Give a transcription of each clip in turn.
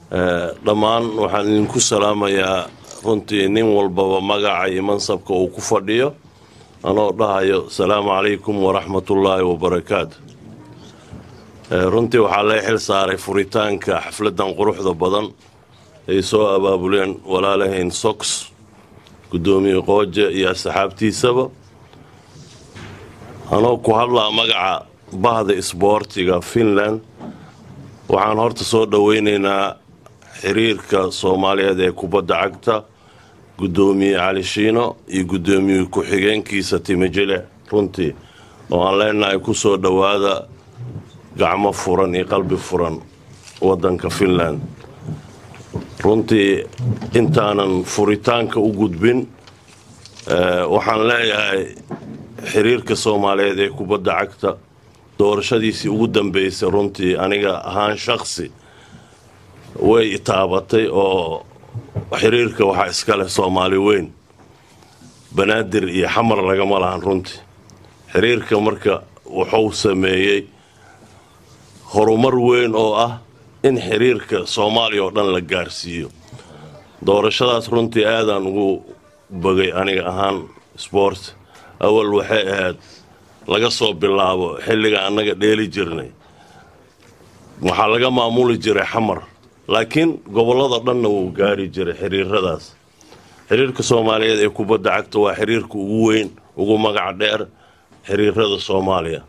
dhammaan waxaan idinku salaamayaa runtii nin walbaba magaca iyo mansabka uu ku fadhiyo anoo dhahayo asalaamu calaykum waraxmatullaahi wabarakaatu runtii waxaa lee xil saaray furitaanka xafladan quruxda badan ay soo abaabuleen walaalahayn sox guddoomiye qooje iyo asxaabtiisaba anoo ku hadlaa magaca bahda isboortiga finland waxaan horta soo dhoweynaynaa xiriirka soomaaliyeed ee kubadda cagta guddoomiye cali shiino iyo guddoomiye ku-xigeenkiisa timijile runtii oo aan leenahay ku soo dhowaada gacmo furan iyo qalbi furan waddanka finland runtii intaanan furitaanka u gudbin waxaan leeyahay xiriirka soomaaliyeed ee kubadda cagta doorashadiisii ugu dambeysay runtii aniga ahaan shaksi way itaabatay oo xiriirka waxaa iska leh soomaali weyn banaadir iyo xamar lagama lahan runtii xiriirka marka wuxuu sameeyey horumar weyn oo ah in xiriirka soomaaliya oo dhan la gaarsiiyo doorashadaas runtii aadaan ugu bogay aniga ahaan sport awal waxay ahayd laga soo bilaabo xilliga annaga dheeli jirnay waxaa laga maamuli jiray xamar laakiin gobollada dhanna wuu gaari jiray xiriiradaas xiriirka soomaaliyeed ee kubadda cagta waa xiriirka ugu weyn ugu magac dheer xiriirada soomaaliya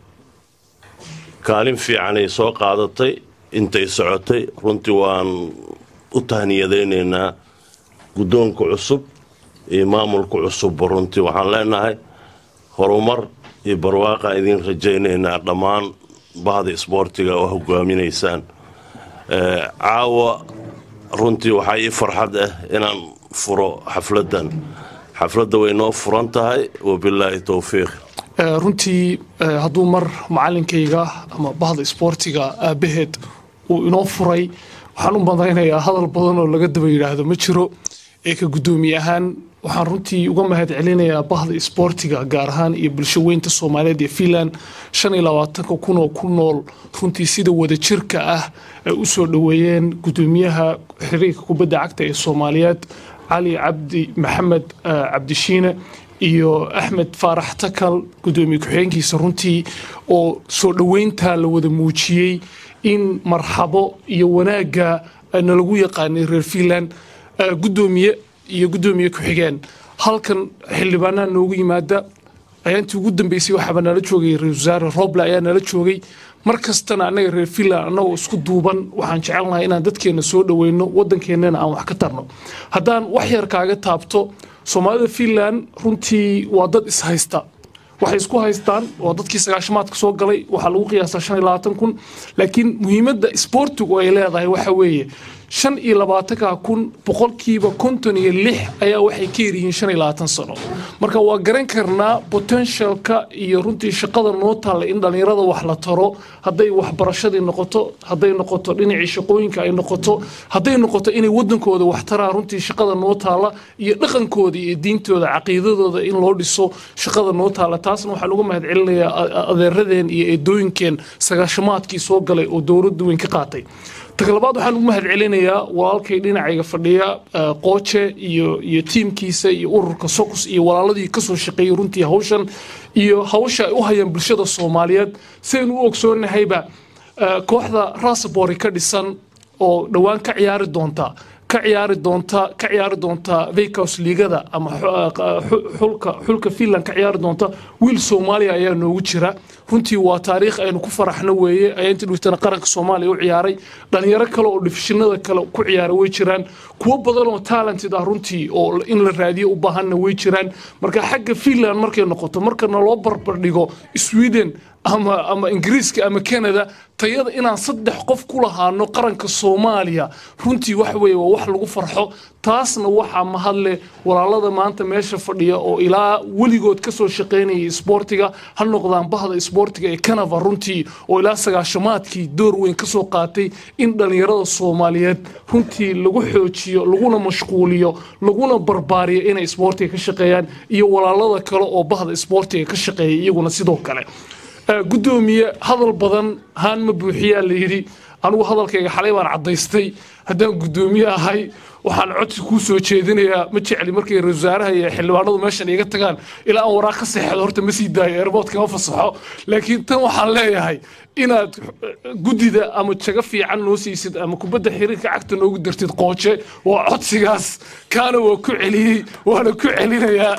kaalin fiicanay soo qaadatay intay socotay runtii waan u tahniyadaynaynaa guddoonka cusub iyo maamulka cusubba runtii waxaan leenahay horumar iyo barwaaqaan idiin rajaynaynaa dhammaan bahda isboortiga oo hogaaminaysaan caawa runtii waxaa ii farxad ah inaan furo xafladdan xafladda way noo furan tahay wabilaahi towfiiq runtii hadduu mar macalinkayga ama bahda isboortiga aabbaheed uu inoo furay waxaan u madaynayaa hadal badan oo laga daba yidhaahdo ma jiro ee ka guddoomiye ahaan waxaan runtii uga mahad celinayaa bahda isboortiga gaar ahaan iyo bulsho weynta soomaaliyeed ee finland shan iyo labaatanka kun oo ku nool runtii sida wadajirka ah ay u soo dhoweeyeen guddoomiyaha xiriirka kubadda cagta ee soomaaliyeed cali cabdi maxamed cabdishiine iyo axmed faarax takal guddoomiye ku-xigeenkiisa runtii oo soo dhoweyntaa la wada muujiyey in marxabo iyo wanaagga nalagu yaqaanay reer finland guddoomiye iyo guddoomiye ku-xigeen halkan xildhibaanaha noogu yimaada ayaantii ugu dambeysay waxaaba nala joogay ra-isul wasaare roble ayaa nala joogay mar kastana annaga reer finland annagoo isku duuban waxaan jecelnahay inaan dadkeenna soo dhoweyno waddankeennana aan wax ka tarno haddaan wax yar kaaga taabto soomaalida finland runtii waa dad ishaysta waxay isku haystaan waa dadkii sagaashamaadka soo galay waxaa lagu qiyaasaa shan iyo labaatan kun laakiin muhiimadda isboortigu ay leedahay waxa weeye shan iyo labaatanka kun boqolkiiba konton iyo lix ayaa waxay ka yaryihiin shan iyo labaatan sano marka waa garan karnaa potentialka iyo runtii shaqada noo taalla in dhallinyarada wax la taro hadday waxbarashadii noqoto hadday noqoto dhinacii shaqooyinka ay noqoto hadday noqoto inay wadankooda wax taraan runtii shaqada noo taalla iyo dhaqankooda iyo diintooda caqiidadooda in loo dhiso shaqada noo taalla taasna waxaan uga mahad celinayaa adeeradeen iyo eedooyinkeen sagaashamaadkii soo galay oo dowladda weyn ka qaatay tagalabaad waxaan ugu mahad celinayaa walaalkay dhinacayga fadhiya qooje iyo iyo tiimkiisa iyo ururka socos iyo walaaladii kasoo shaqeeyey runtii hawshan iyo hawsha ay u hayaan bulshada soomaaliyeed sidaynu u ogsoonnahayba kooxda rasabori ka dhisan oo dhowaan ka ciyaari doonta ka ciyaari doonta ka ciyaari doonta vacos liigada ama xulka xulka finland ka ciyaari doonta wiil soomaaliya ayaa noogu jira runtii waa taariikh aynu ku faraxno weeye ayaa inta dhigtana qaranka soomaaliya u ciyaaray dhalinyaro kale oo difishinada kale ku ciyaara way jiraan kuwo badan oo talented ah runtii oo in la raadiyo u baahanna way jiraan marka xagga finland markay noqoto markana loo barbardhigo sweden ama ama ingiriiska ama canada tayada inaan saddex qof ku lahaano qaranka soomaaliya runtii waxa weeye waa wax lagu farxo taasna waxaa mahadle walaalada maanta meesha fadhiya oo ilaa weligood kasoo shaqaynayay isboortiga ha noqdaan bahda isboortiga ee canava runtii oo ilaa sagaashamaadkii door weyn kasoo qaatay in dhallinyarada soomaaliyeed runtii lagu xoojiyo laguna mashquuliyo laguna barbaariyo inay isboortiga ka shaqeeyaan iyo walaalada kale oo bahda isboortiga ka shaqeeya iyaguna sidoo kale gudoomiye hadal badan haan ma buuxiyaa la yidhi anigu hadalkayga xalay baan caddaystay haddaan guddoomiye ahay waxaan codsi kuu soo jeedinayaa ma jecli markay ra wasaaraha iyo xildhibaanadu meeshan iga tagaan ilaa aan waraaq ka seexdo horta ma sii daayo airboodka ma fasaxo laakiin tan waxaan leeyahay inaad guddida ama jago fiican noo siisid ama kubadda xiriirka cagta noogu dartid qooje waa codsigaas kaana waa ku celiyey waana ku celinayaa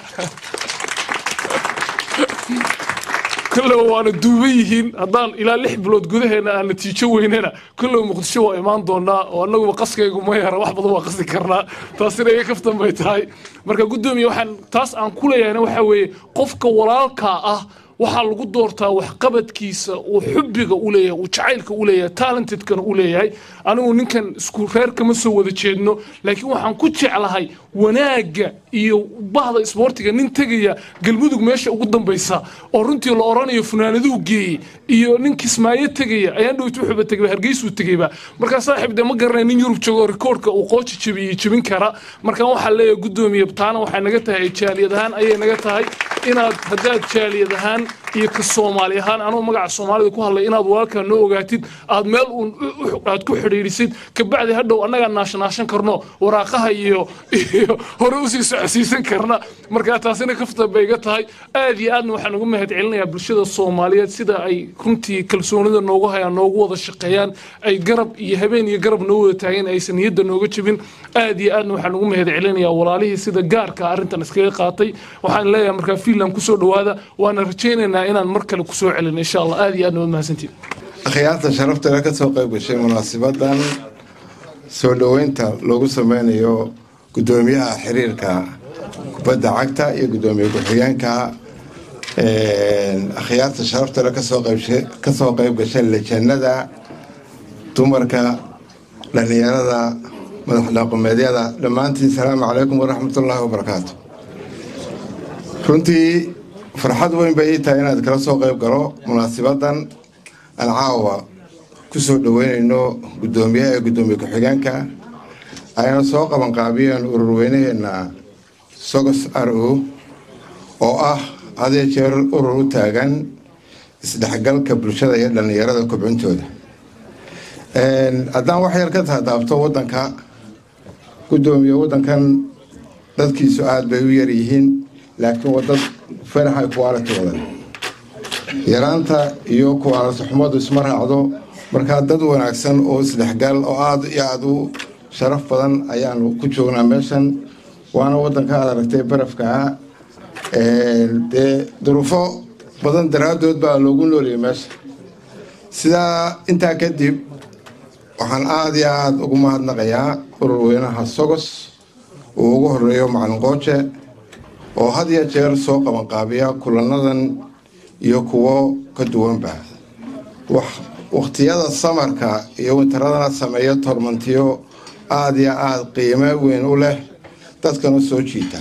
kollow waana duuban yihiin haddaan ilaa lix bilood gudaheena aan natiijo weynana kollow muqdisho waa imaan doonaa oo annaguba qaskaygu ma yara wax badan waa qasi karnaa taasina iga kaftan bay tahay marka guddoomiye waxaan taas aan ku leeyahayna waxaa weeye qofka walaalkaa ah waxaa lagu doortaa waxqabadkiisa uu xubbiga u leeyahay uu jacaylka u leeyahay talentedkana u leeyahay anigu ninkan isku reer kama soo wada jeedno laakiin waxaan ku jeclahay wanaagga iyo bahda isboortiga nin tegaya galmudug meesha ugu dambaysa oo runtii la oranayo funaanaduu geeyey iyo nin kismaayo tegaya ayaan dhowt wuxuuba tegay hargeysuu tegayba markaa saaxiib dee ma garanay nin yurub joogo rikoorka uu qooji jabiyey jebin kara markaa waxaa leeyahay guddoomiye taana waxay naga tahay jaaliyad ahaan ayay naga tahay inaad haddaad jaaliyad ahaan iyo ka soomaali ahaan anuu magaca soomaalida ku hadlay inaad walaalkaa noo ogaatid aad meel uun aad ku xidhiidhisid kabacdi hadhow annagaa naashanaashan karno waraaqaha iyo iyo hore usii socodsiisan karna markaa taasina kafta bay iga tahay aad iyo aadna waxaan ugu mahad celinayaa bulshada soomaaliyeed sida ay runtii kalsoonida noogu hayaan noogu wada shaqeeyaan ay garab iyo habeen iyo garab noo wada taageen aysan niyadda nooga jebin aad iyo aadna waxaan ugu mahad celinayaa walaalihii sida gaarka arrintan iskaga qaatay waxaan leeyahay markaa fiinland kusoo dhowaada waana rajaynaynaa inaan mar kale kusoo celin insha allah aad iyo aadna waad mahadsantiin akhyaarta sharafteeda ka soo qayb gashay munaasibadan soo dhoweynta loogu sameynayo guddoomiyaha xiriirka kubadda cagta iyo guddoomiye ku-xigeenka akhyaarta sharafteeda kasoo qaybsha- kasoo qayb gashay lejanada dumarka dhallinyarada madax dhaqameedyada dhammaantiin salaamu calaykum waraxmatullaahi wabarakaatu runtii farxad weyn bay ii tahay inaad kala soo qayb galo munaasibadan aan caawa ku soo dhoweynayno guddoomiyaha ee guddoomiye ku-xigeenka ayna soo qabanqaabiyeen ururweynaheenna sogos r o oo ah hadee jeer urur u taagan isdhexgalka bulshada iyo dhallinyarada kobcintooda haddaan wax yar ka taataabto wadanka guddoomiye wadankan dadkiisu aada bay u yaryihiin laakiin waa dad faraxa quality wadan yaraanta iyo quality xumadu isma raacdo markaa dad wanaagsan oo isdhexgal oo aada iyo aada u sharaf badan ayaanu ku joognaa meeshan waana wadanka aad aragtay barafkaa dee duruufo badan daraaddood baa loogu nooliyay meesha sidaa intaa kadib waxaan aada iyo aada ugu mahadnaqayaa ururweynaha sogos uu ugu horeeyo macalin qooje oo had iyo jeer soo qabanqaabiya kulanadan iyo kuwo ka duwanba wakhtiyada samarka iyo wintaradana sameeya tormantiyo aada iyo aada qiimo weyn u leh dadkana soo jiita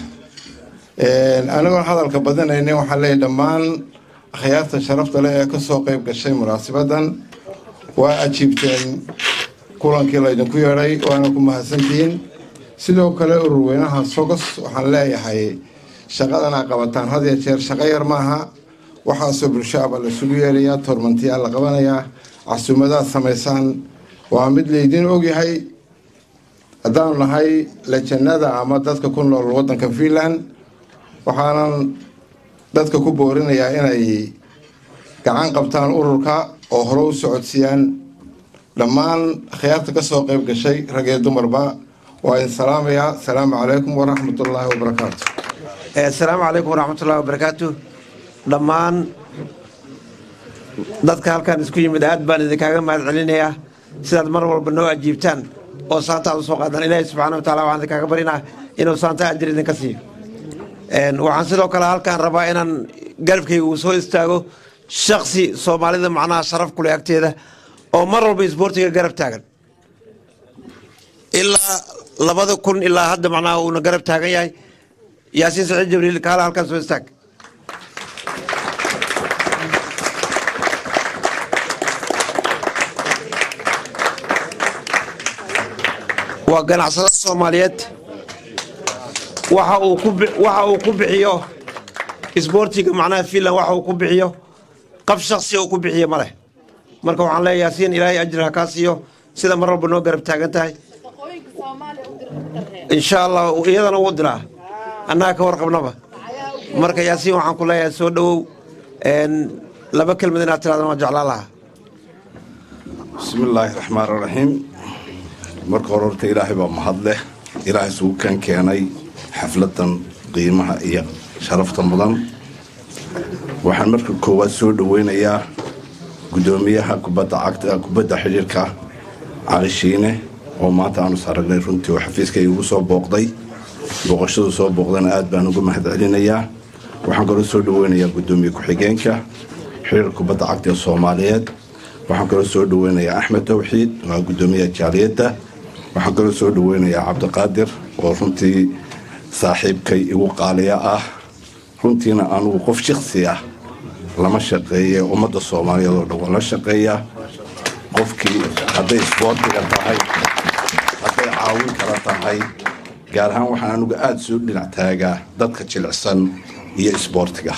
anigoon hadalka badanaynin waxaan leeyahy dhammaan akhyaarta sharafta leh ee kasoo qayb gashay munaasibadan waa ajiibteen kulankii laydinku yeedhay waana ku mahadsantihiin sidoo kale ururweynaha sogos waxaan leeyahay shaqadan aa qabataan had iyo jeer shaqo yar maaha waxaasoo bulsho aba laisugu yeerayaa toormantiyaa la qabanayaa casuumadaad samaysaan waa mid laydin ogyahay haddaanu nahay lejanada ama dadka ku nool wadanka finland waxaanan dadka ku boorinayaa inay gacan qabtaan ururka oo hore u socodsiiyaan dhammaan akhyaarta ka soo qayb gashay rag iyo dumarba waa idin salaamayaa asalaamu calaykum waraxmatullaahi wabarakaatu asalaamu calaykum waraxmatullahi wabarakaatu dhammaan dadka halkan isku yimid aad baan idinkaaga mahad celinayaa sidaad mar walba noo ajiibtaan oo saantaad usoo qaadaan ilaahay subxaana wa taala waxaan idinkaaga barinaa inuu saanta ajir idinka siiyo waxaan sidoo kale halkaan rabaa inaan garabkayga uu soo istaago shaksi soomaalida macnaha sharaf kuleh agteeda oo mar walba isboortiga garab taagan ilaa labada kun ilaa hadda macnaha uuna garab taagan yahay yaasiin saciid jibriil kaala halkaan soo istaag waa ganacsado soomaaliyeed waxa uu ku bi- waxa uu ku bixiyo isboortiga macnaha finland waxa uu ku bixiyo qab shaksi uu ku bixiyo ma leh marka waxaan leeyahay yaasiin ilaahay ajir ha kaa siiyo sida mar walba noo garab taagan tahay insha allah iyadana wuu diraa annaga ka warqabnaba marka yaasiin waxaan ku leeyahay soo dhowow laba kelmad inaad tiraadana waa jeclaan lahaa bismi illaahi raxmaan raxiim marka hore horta ilaahay baa mahad leh ilaahay isugu kan keenay xafladan qiimaha iyo sharafta mudan waxaan marka koowaad soo dhoweynayaa guddoomiyaha kubadda cagta kubadda xidhiirka cali shiine oo maanta aanu saragnay runtii oo xafiiskay ugu soo booqday booqashadu soo booqdana aad baan ugu mahad celinayaa waxaan kaloo soo dhoweynayaa guddoomiye ku-xigeenka xiriirka kubadda cagta ee soomaaliyeed waxaan kaloo soo dhoweynayaa axmed tawxiid waa guddoomiyaha jaaliyadda waxaan kaloo soo dhoweynayaa cabdiqaadir oo runtii saaxiibkay igu qaaliya ah runtiina anugu qof shiksi ah lama shaqeeye ummadda soomaaliyeed oo dhan waa la shaqeeyaa qofkii hadday isboortiga tahay hadday caawin kala tahay gaar ahaan waxaan anugu aada soo dhinac taagaa dadka jilicsan iyo isboortiga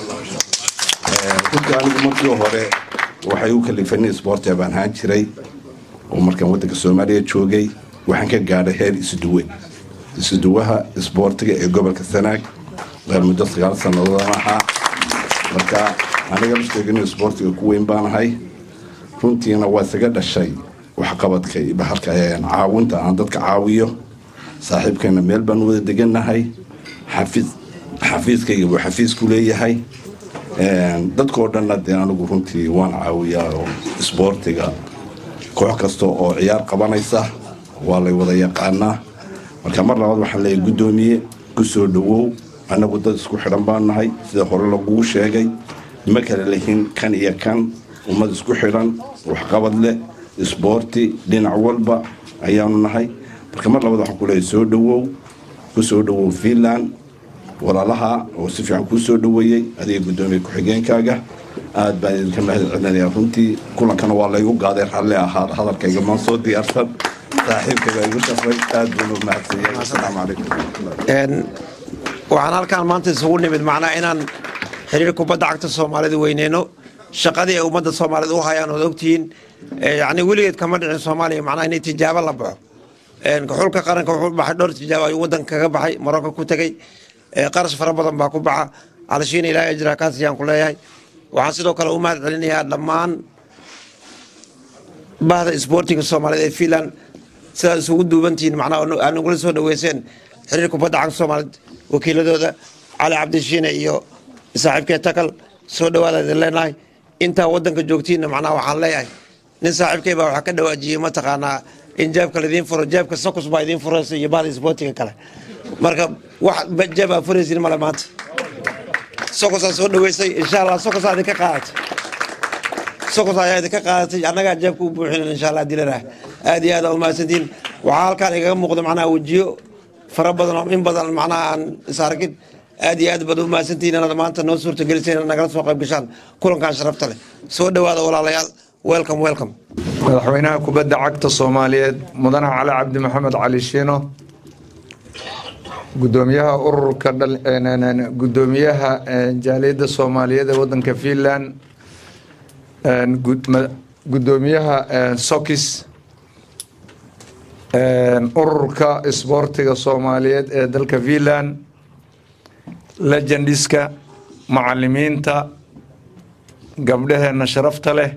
runtii anigu markii hore waxay u kalifani isboortiga baan ahaan jiray oo markaan waddanka soomaaliya joogay waxaan ka gaadhay heer isuduwe isuduwaha isboortiga ee gobolka sanaag muddo sagaal sannadoodaan ahaa marka aniga lafteegani isboortiga ku weyn baanahay runtiina waa isaga dhashay waxqabadkay bahalka caawinta aan dadka caawiyo saaxiibkayna meel baan wada degannahay xafiis xafiiskayga buu xafiisku leeyahay dadkoo dhanna dee anigu runtii waan caawiyaa oo isboortiga koox kasta oo ciyaar qabanaysa waa lay wada yaqaanaa marka mar labaad waxaan leeyahay guddoomiye ku soo dhowow annagu dad isku xidhan baan nahay sida hore lagugu sheegay ma kala lehin kan iyo kan ummad isku xidhan waxqabad leh isboorti dhinac walba ayaanu nahay marka mar labaad waxaan ku leeyahay soo dhowow ku soo dhowow fiinland walaalaha oo si fiican kuu soo dhoweeyey adiga guddoomiye ku-xigeenkaaga aad baan idinka mahad celinayaa runtii kulankana waa laygu gaaday ralli ahaa hadalkayga maan soo diyaarsan saaxiibkayga igu shafray aad buuna u mahadsanyahay asalaamu calaykum waxaan halkaan maanta isugu nimid macnaa inaan xiriir kubadda cagta soomaalida weyneyno shaqadii ay ummadda soomaaliyed u hayaan ood ogtihiin yani weligeed kama dhicin soomaaliya macnaa inay tijaabo la baxo xulka qaranka wuxuu baxay dhowr tijaabo ayuu waddanka kaga baxay marocco ku tegey qarash fara badan baa ku baxa calashiina ilaahay ajraa kaasiyaan ku leeyahay waxaan sidoo kale u mahad celinayaa dhammaan bahda isboortiga soomaaliyeed ee fiinland sidaad isugu duubantihiin macnaa aan ugula soo dhaweyseen xiriir kubadda cagta soomaaliyeed wakiiladooda cali cabdishiine iyo saaxiibkee takal soo dhawaada idin leenahay intaa waddanka joogtiinna macnaa waxaan leeyahay nin saaxiibkay baa waxaa ka dhawaajiyey mataqaanaa in jeebka laidiin furo jeebka sakus baa idiin furaysa iyo bahda isboortiga kale marka wax jeeb aa furaysin male maanta sokosaa soo dhaweysay insha allah sokosaa idinka qaadatay sokos ayaa idinka qaadatay annagaa jeebka u buuxinan insha allah dilanah aad iyo aad aa umahadsantihiin waxaa halkaan igaga muuqda macnaha wejiyo fara badan oo in badan macnaha aan is arkin aad iyo aad baad u mahadsantihiin inaad maanta noo suurtagelisay inaad nagala soo qayb gashaan kulankan sharafta leh soo dhowaada walaalayaal welcome welcome madaxweynaha kubadda cagta soomaaliyeed mudane cali cabdi maxamed cali shiino gudoomiyaha ururka gudoomiyaha jaaliyadda soomaaliyeed ee wadanka finland gudoomiyaha sokis ururka isboortiga soomaaliyeed ee dalka finland legendiska macalimiinta gabdhaheena sharafta leh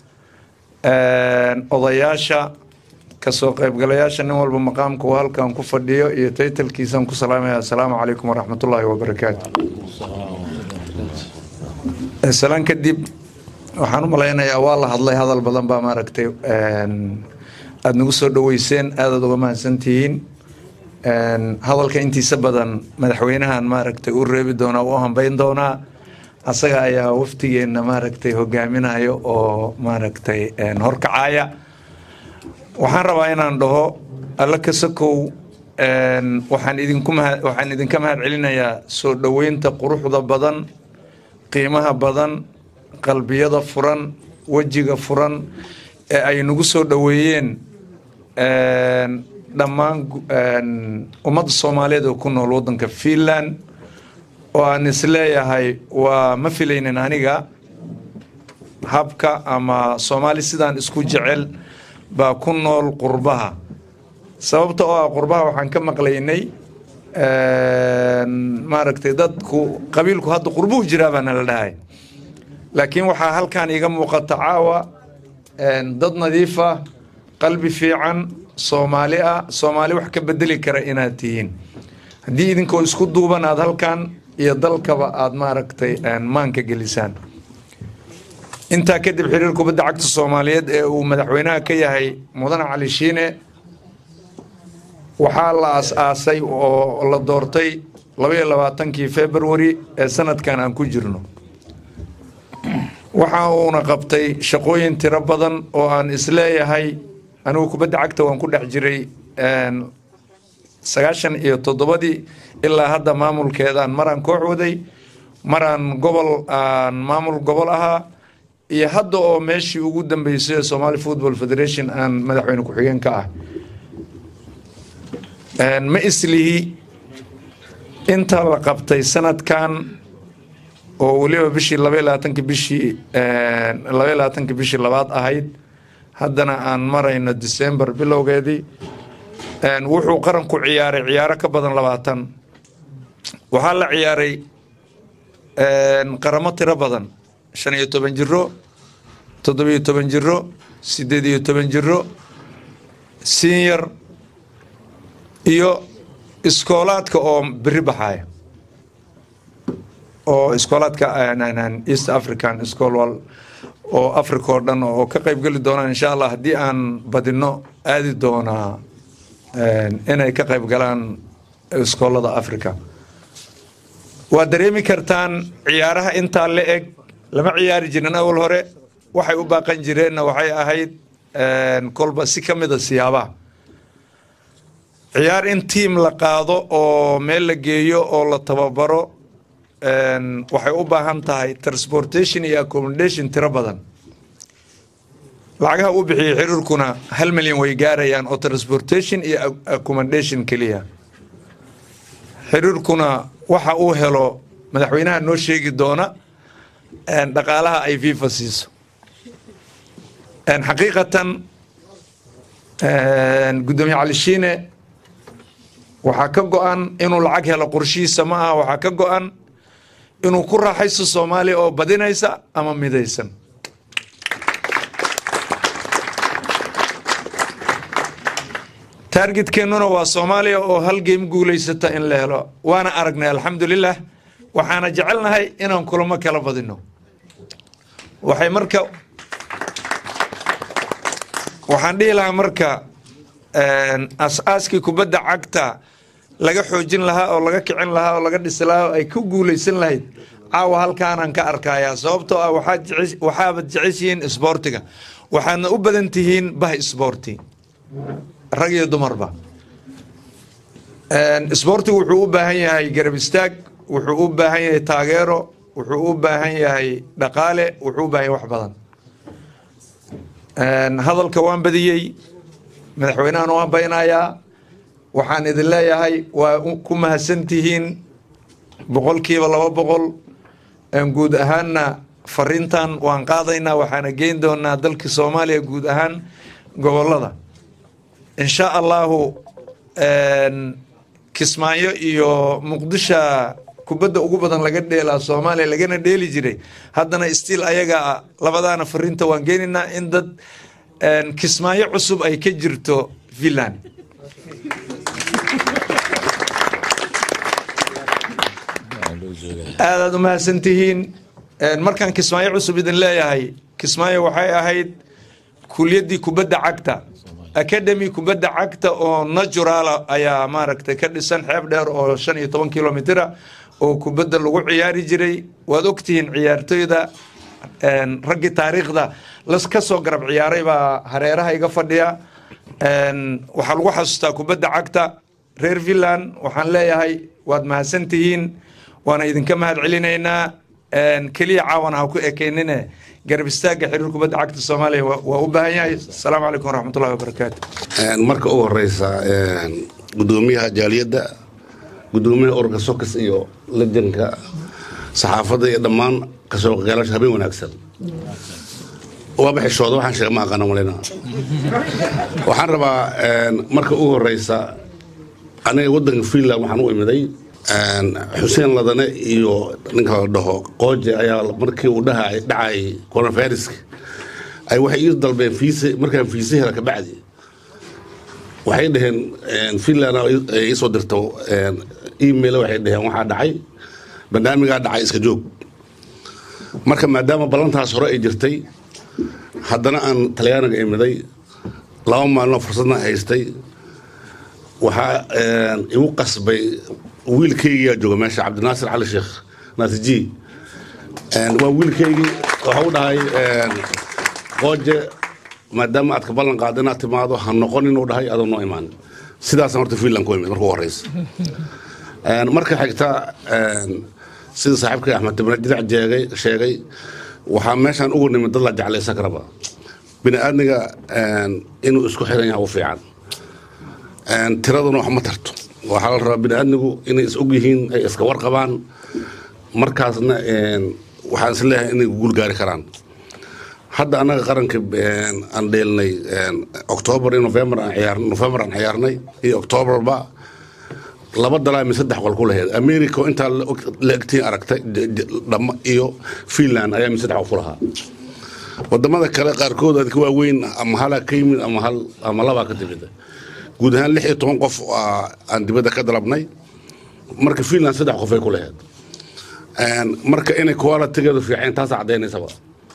odayaasha kasoo qaybgalayaasha nin walba maqaamka uu halkan ku fadhiyo iyo taytalkiisaan ku salaamaya assalaamu calaykum waraxmatullaahi wabarakaatu salaan kadib waxaan u malaynayaa waa la hadlay hadal badan baa maaragtay aada nagu soo dhaweyseen aadaad uga mahadsantihiin hadalka intiisa badan madaxweynahan maaragtay u reebi doonaa u hambeyn doonaa asaga ayaa waftigeenna maaragtay hogaaminayo oo maaragtay horkacaya waxaan rabaa inaan dhaho alla kasakow waxaan idinku mahad waxaan idinka mahad celinayaa soo dhoweynta quruxda badan qiimaha badan qalbiyada furan wejiga furan ee ay nagu soo dhoweeyeen dhammaan ummadda soomaaliyeed oo ku nool waddanka finland oo aan isleeyahay waa ma filaynin aniga habka ama soomaali sidaan isku jecel baa ku nool qurbaha sababta oo ah qurbaha waxaan ka maqlaynay maaragtay dadku qabiilku hadda qurbuhu jiraa baa nala dhahay laakiin waxaa halkan iga muuqata caawa dad nadiif ah qalbi fiican soomaali ah soomaali wax ka bedeli kara inaad tihiin haddii idinkoo isku duuban aad halkan iyo dalkaba aad maaragtay maanka gelisaan intaa kadib xiriir kubadda cagta soomaaliyeed ee uu madaxweynaha ka yahay mudane cali shiine waxaa la as-aasay oo la doortay labaiyo labaatankii februari ee sanadkan aan ku jirno waxa uuna qabtay shaqooyin tiro badan oo aan isleeyahay anigu kubadda cagta waan ku dhex jiray sagaashan iyo toddobadii ilaa hadda maamulkeedaan maraan koox waday maraan gobol aan maamul gobol ahaa iyo hadda oo meeshii ugu dambeysay somaali football federation aan madaxweyne ku-xigeen ka ah ma islihi inta la qabtay sanadkan oo weliba bishii labaiy labaatanki bishii labaiy labaatanki bishii labaad ahayd haddana aan marayno december bilowgeedii wuxuu qaranku ciyaaray ciyaaro ka badan labaatan waxaa la ciyaaray qaramo tiro badan shan iyo toban jiro toddobiyo toban jiro sideed iyo toban jiro senior iyo iskoolaadka oo beri baxaya oo iskoolaadka east african school oo africa oo dhan oo ka qayb geli doonaan insha allah haddii aan badino aadi doonaa inay ka qayb galaan iskoolada africa waa dareemi kartaan ciyaaraha intaa la eg lama ciyaari jirin awal hore waxay u baaqan jireenna waxay ahayd kolba si ka mida siyaabaha ciyaar in tiam la qaado oo meel la geeyo oo la tababaro waxay u baahan tahay transportation iyo accommodation tiro badan lacagaha uu bixiyey xiriirkuna hal milyan way gaarayaan oo transportation iyo accommodation keliya xiriirkuna waxa uu helo madaxweynaha noo sheegi doona dhaqaalaha ay fifa siiso xaqiiqatan guddoomiye cali shiine waxaa ka go-an inuu lacag helo qorshihiisa ma aha waxaa ka go-an inuu ku raaxaysto soomaaliya oo badinaysa ama midaysan taargetkeenuna waa soomaaliya oo hal geem guulaysata in la helo waana aragnay alxamdulilah waxaana jecelnahay inaan kulamo kala badino waxay marka waxaan dhihi lahaa marka as-aaskii kubadda cagta laga xoojin lahaa oo laga kicin lahaa oo laga dhisi lahaa oo ay ku guulaysan lahayd caawa halkaanaan ka arkayaa sababtoo ah waxaabad jeceshihiin isboortiga waxaadna u badan tihiin bah isboorti rag iyo dumarba isboortigu wuxuu u baahan yahay garab istaag wuxuu u baahan yahay taageero wuxuu u baahan yahay dhaqaale wuxuu u baahan yahay wax badan hadalka waan badiyey madaxweynahana waan baynayaa waxaan idin leeyahay waa ku mahadsantihiin boqolkiiba laba boqol guud ahaanna fariintan waan qaadaynaa waxaana geyn doonaa dalka soomaaliya guud ahaan gobolada insha allahu kismaayo iyo muqdisha kubadda ugu badan laga dheelaa soomaaliya lagana dheeli jiray haddana stiil ayaga labadaana fariinta waan geenaynaa in dad kismaayo cusub ay ka jirto finland aadaad u mahadsantihiin markaan kismaayo cusub idin leeyahay kismaayo waxay ahayd kuliyaddii kubadda cagta academy kubadda cagta oo naturala ayaa maaragtay ka dhisan xeeb dheer oo shan iyo toban kilomitira oo kubadda lagu ciyaari jiray waad ogtihiin ciyaartoyda raggii taariikhda las ka soo garab ciyaaray baa hareeraha iga fadhiya waxaa lagu xasuustaa kubadda cagta reer finland waxaan leeyahay waad mahadsantihiin waana idinka mahad celinaynaa keliya caawana ha ku ekeynine garab istaagga xiriir kubadda cagta soomaaliya waa u baahan yahay asalaamu calaykum waraxmatullahi wabarakaatu marka u horeysa gudoomiyaha jaaliyadda gudoomiyaha ururka sokas iyo lajanka saxaafadda iyo dhammaan kasoo qeylasha habeen wanaagsan waaba xishooda waxaan sheega ma aqaana malina waxaan rabaa marka ugu horeysa aniga waddanka finland waxaan u imiday xuseen ladane iyo ninka la dhaho qooje ayaa markii uu dhaha dhacay coronaviruska ay waxay ii dalbeen fiise markaan fiise hela kabacdi waxay dhaheen finland ay iisoo dirto email waxay dhaheen waxaa dhacay barnaamigaa dhacay iska joog marka maadaama ballantaas hore ay jirtay haddana aan talyaaniga imiday laba maalino fursadna haystay waxaa igu qasbay wiilkaygiyaa jooga meesha cabdinaasir cali sheekh naasiji waa wiilkaygii waxa u dhahay qooje maadaama aad ka ballan qaada inaad timaado ha noqon inuu dhahay adoo noo imaan sidaasaan horta finland ku imid marka u horeysa marka xigta sida saaxiibkay axmed tibne jidac jeegay sheegay waxaa meeshaan ugu nimid dad la jeclaysan karaba bini aadmiga inuu isku xiran yahay u fiican tiraduna wax ma tarto waxaa la rabaa bini aadmigu inay is og yihiin ay iska warqabaan markaasna waxaan is leeyahay inay guul gaari karaan hadda annaga qaranka aan dheelnay octoobar iyo november aan ciyaar november aan ciyaarnay iyo octoobarba laba dalaa mi saddex qol ku lahayd america oo intaa la egtiin aragtay dhama iyo finland ayaa mi saddex qol ku lahaa wadamada kale qaarkood adka waaweyn ama halaa ka yimid ama hal ama labaa ka timid guud ahaan lix iyo toban qof aan dibadda ka dalabnay marka finland saddex qof ay ku lahayd marka inay qualitigeedu fiiceen taasa cadaynaysaba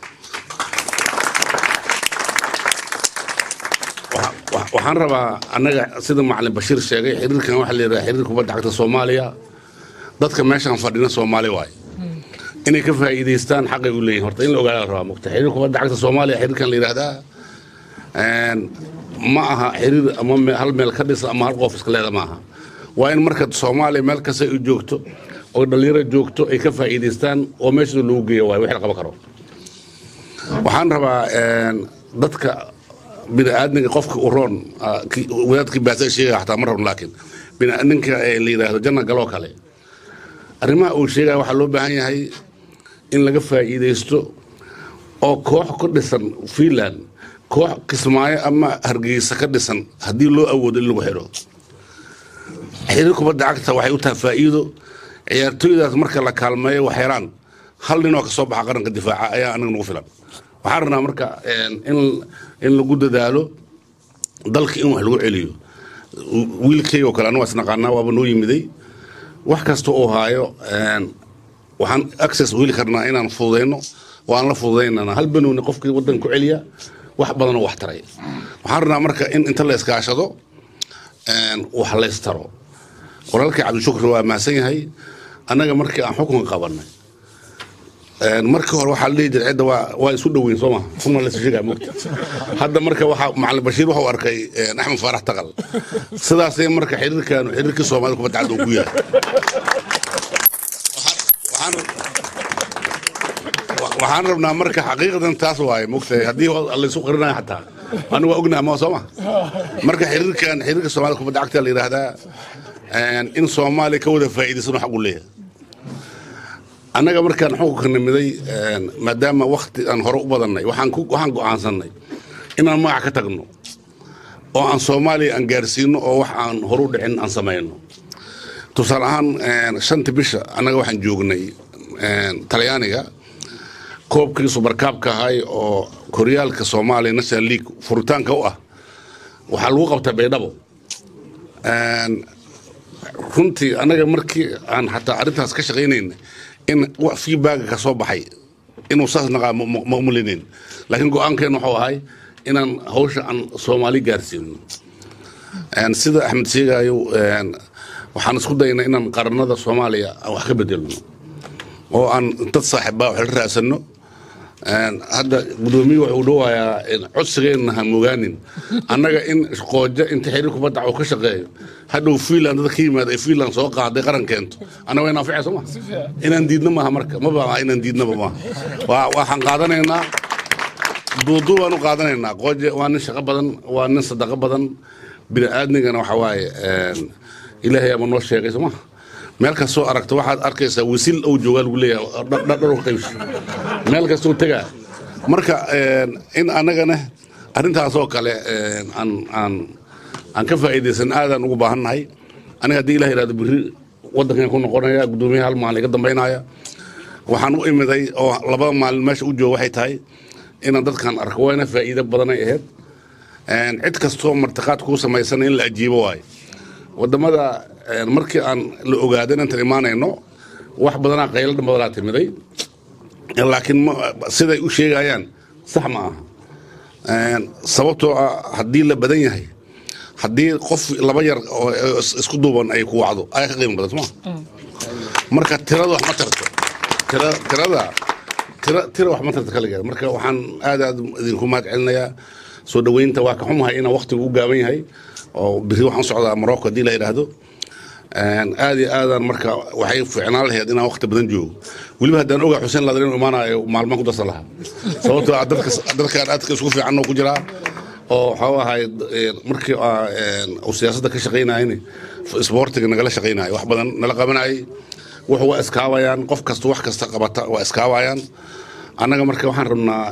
waxaan rabaa annaga sida macalin bashiir sheegay xiriirkan waxaa la yidhaha xiriir kubadda cagta soomaaliya dadka meeshaan fadhina soomaali waaye inay ka faa'iidaystaan xaqay u leeyihin horta in la ogaada la rabaa mugta xiriir kubadda cagta soomaaliya xiriirkan la yidhaahdaa ma aha xiriir ama hal meel ka dhisa ama hal qof iska leeda ma aha waa in marka soomaaliya meel kasta ay joogto oo dhalinyaro joogto ay ka faa'iidaystaan oo meeshooda lagu geeyo waaye wixii la qaban karo waxaan rabaa dadka bini aadmiga qofka u roon wadaadkii baasa sheegaya xataa ma rabno laakiin ninka la yidhaahdo janna galoo kale arrimaha uu sheegaya waxaa loo baahan yahay in laga faa'iidaysto oo koox ku dhisan finland koox kismaayo ama hargeysa ka dhisan haddii loo awoodo in lagu xidho xiriir kubadda cagta waxay u tahay faa'iido ciyaartooydaas marka la kaalmeeyo wax yaraan hal ninoo ka soo baxa qaranka difaaca ayaa anaga nagu filan waxaan rabnaa marka in lagu dadaalo dalka in wax lagu celiyo wiilkay oo kale anu is naqaanaa waaba noo yimiday wax kasta uu haayo waxaan access heli karnaa inaan fududayno oo aan la fududaynana hal banowni qofkii waddanka ku celiya wax badanoo wax taray waxaan rabnaa marka in inta la iskaashado wax laystaro walaalkii cabdishukri waa mahadsan yahay annaga markii aan xukunka qabanay markii hore waxaa la dhihi jiray cidda waa waa isu dhoweyn soo ma kuna la sheegaa mogta hadda marka waxaa macalin bashiir wuxuu arkay axmed faarax taqal sidaasay marka xiriirkan xiriirkii soomaalida kubadda cagta uu ku yahay waxaan rabnaa marka xaqiiqadan taas waaye mogtahay haddii laysu qarinayo xataa anigu waa ognaha ma soo ma marka xiriirkan xiriirka soomaalida kubadda cagta la yidhaahdaa in soomaaliya ka wada faa'iidaysano xaq uu leeyahay annaga markaan xukunka nimiday maadaama wakti aan hore u badannay waxaan go'aansannay inaan magac ka tagno oo aan soomaaliya aan gaarsiino oo wax aan horu dhicin aan samayno tusaale ahaan shanta bisha annaga waxaan joognay talyaaniga koobkii subarkaabka ahay oo koryaalka soomaaliya national league furitaanka u ah waxaa lagu qabtay baydhabo runtii annaga markii aan xataa arrintaas ka shaqaynayna in feedbacka ka soo baxay inuu saas naqaa mamulinin laakiin go-aankeen wuxuu ahay inaan hawsha aan soomaali gaarsiino sida axmed sheegayo waxaan isku daynaa inaan qaranada soomaaliya aan wax ka bedelno oo aan dad saaxiibbaa wax la raadsanno hadda gudoomiye wuxuu dhawayaa codsigeenna ha mogaanin annaga in qoojo inta xiriir kubadda uu ka shaqeeyo hadhow fiinland dad ka yimaada ay fiinland soo qaaday qaran keento annaga waa inaan soo ma inaan diidno maaha marka ma baa inaan diidnaba maaha waxaan qaadanaynaa duudu baan u qaadanaynaa qooje waa nin shaqo badan waa nin sadaqo badan bini aadmigana waxa waaye ilaahay ama noo sheegay soo maha meel kastoo aragto waxaad arkaysaa wisil ou joogaa lagu leeyahay dhar u qaybsi meel kastoo tegaa marka in annagana arrintaasoo kale aan aan aan ka faa'iidaysan aadaan ugu baahannahay aniga haddii ilah yidhahdo berri waddankan ku noqonaya guddoomiyaha hal maalin iga dambaynaya waxaan u imiday oo laba maalin meesha u jooga waxay tahay inaan dadkan arko wayna faa'iido badanay ahayd cid kastoo martiqaad kuu samaysana in la ajiibo waayo wadamada markii aan la ogaado inantan imaanayno wax badanaa qaylo badanaa timiday laakiin siday u sheegayaan sax ma aha sababtoo ah haddii la badan yahay haddii qof laba yar oo isku duuban ay ku wacdo ayaa ka qiimo badan soma marka tirada wax ma tarto tirada tira tira wax ma tarto kaligeed marka waxaan aad aad idinku mahad celinayaa soo dhaweynta waa ka xumahay inaan waqtigu u gaaban yahay oo biri waxaan socdaa morocco haddii la yidhaahdo aad iyo aadaan marka waxay fiicnaan lahayd inaan waqti badan joogo weliba haddaan ogaa xuseen ladan inuu imaanayo maalmaan ku darsan lahaa sababtoo ah dadka dadkaan aadka isku fiican oo ku jiraa oo waxau ahay markii uu siyaasadda ka shaqaynayni isboortiga nagala shaqaynayo wax badan nala qabanayay wuxu waa iskaabayaan qof kasta wax kasta qabata waa iskaabayaan annaga marka waxaan rabnaa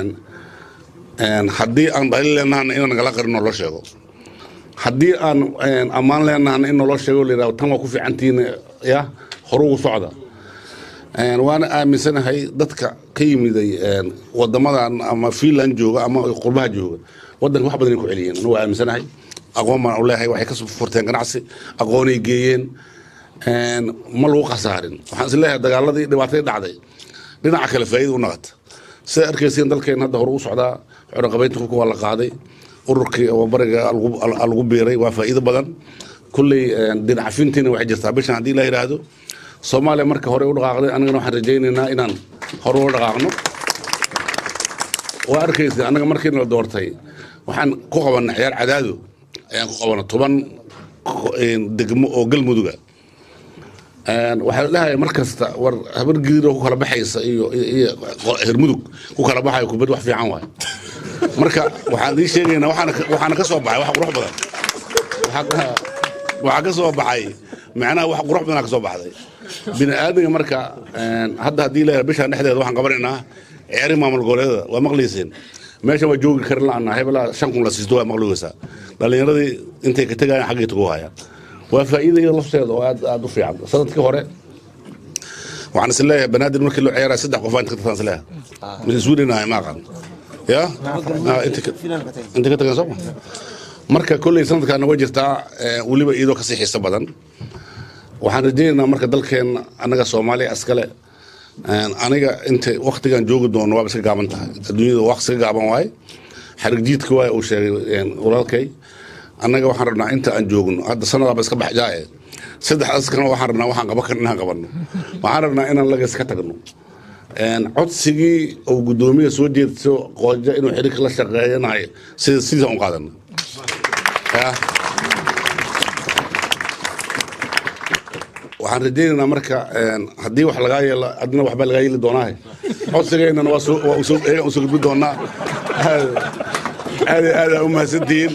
haddii aan dhali leenahana inaan nagala qarin oo loo sheego haddii aan ammaan leenahana in naloo sheego la yidhahdo tan waa ku fiicantihiin ya horugu socda waana aaminsanahay dadka ka yimiday wadamadan ama finland jooga ama qurbaha jooga wadanka wax badan ay ku celiyeen anu waa aaminsanahay aqoon baan u leeyahay waxay ka furteen ganacsi aqoonay geeyeen ma lagu khasaarin waxaan is leeyahay dagaaladii dhibaatadii dhacday dhinaca kale faa'iida u naqata sida arkaysiin dalkeen hadda hore u socdaa xoranqabaynta hubka waa la qaaday ururkii oo bariga lagu biiray waa faa'iido badan kulley dhinacafintiina waxay jirtaa bishan haddii la yidhaahdo soomaaliya marka hore u dhaqaaqday anagana waxaan rajaynaynaa inaan hore u dhaqaaqno waa arkaysa annaga markiina la doortay waxaan ku qabanay ciyaar cadaado ayaan ku qabana toban degmo oo galmuduga waxaa la dhahay mar kasta war habar gidiroo ku kala baxaysa iyo hermudug ku kala baxayo kubad wax fiican waay marka waxaan ii sheegaynaa waxaana ka soo baxay wax qurux badan waxaa ka soo baxay macnaha wax qurux badanaa ka soo baxday bini aadamga marka hadda haddii la bishaan dhexdeeda waxaan qabanaynaa ciyaari maamul goboleedada waa maqlayseen meesha waa joogi karin la'ana hebelaa shan kun la siisto waa maqligaysaa dhallinyaradii intay ka tegayaan xaggay tagu hayaan waa faa'iida iyada lafteeda oo aad aad u fiican sanadkii hore waxaan is leeyahay banaadir markii loo ciyaaraya saddex qof inta ka tagtaan is leeyahay mise sweden ahay ma aqaan ya inta ka tagan sooma marka kolley sanadkaana way jirtaa weliba iyadoo kasii xiiso badan waxaan rajaynaynaa marka dalkeenna annaga soomaaliya iskale aniga inta waktigan joogi doono waaba iska gaaban tahay adduunyada waa iska gaaban waaye xarig jiidka waay uu sheegay walaalkay annaga waxaan rabnaa inta aan joogno hadda sanadaaba iska baxjaaye saddexdaas kana waxaan rabnaa waxaan qaban karin inaan qabanno waxaan rabnaa inaan lagas ka tagno codsigii uu guddoomiya soo jeedso qooja inuu xiriirka la shaqeeyanayo sida sidiisa un qaadano waxaan rajaynaynaa marka haddii wax lagaa yeelo adina waxbaa lagaa yeeli doonaahe codsigeennana waa usoo gudbi doonaa aad aad aa u mahadsantihiin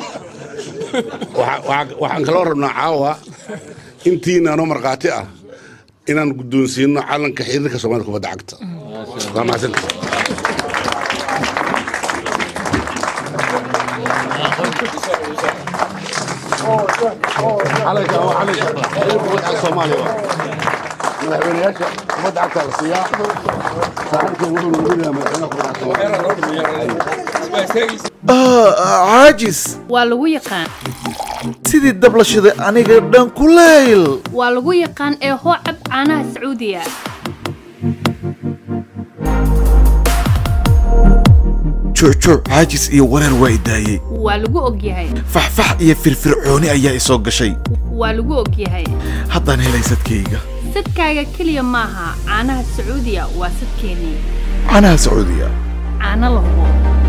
waxaan kaloo rabnaa caawa intiina anoo markhaati ah inaan guddoonsiino calanka xiriirka soomaalida kubadda cagta waa mahadsantihiin calanka waa calanka xiriirka kubadda cagta soomaaliya madaxweynayaasha kubadda cagta la siiyaa saaxiibkay wuxuu noqonayaa madaxweynaha kubadda cagta caajis waa lagu yaqaan sidii dab la shiday aniga dhan kulayl waa lagu yaqaan ee hoo cab caanaha sacuudiga joojooc caajis iyo wareer waa idaayey waa lagu ogyahay faxfax iyo firfircooni ayaa isoo gashay waa lagu ogyahay haddaan helay sadkayga sadkaaga keliya maaha caanaha sacuudiya waa sadkeennii canaha sacuudiya caano la hubo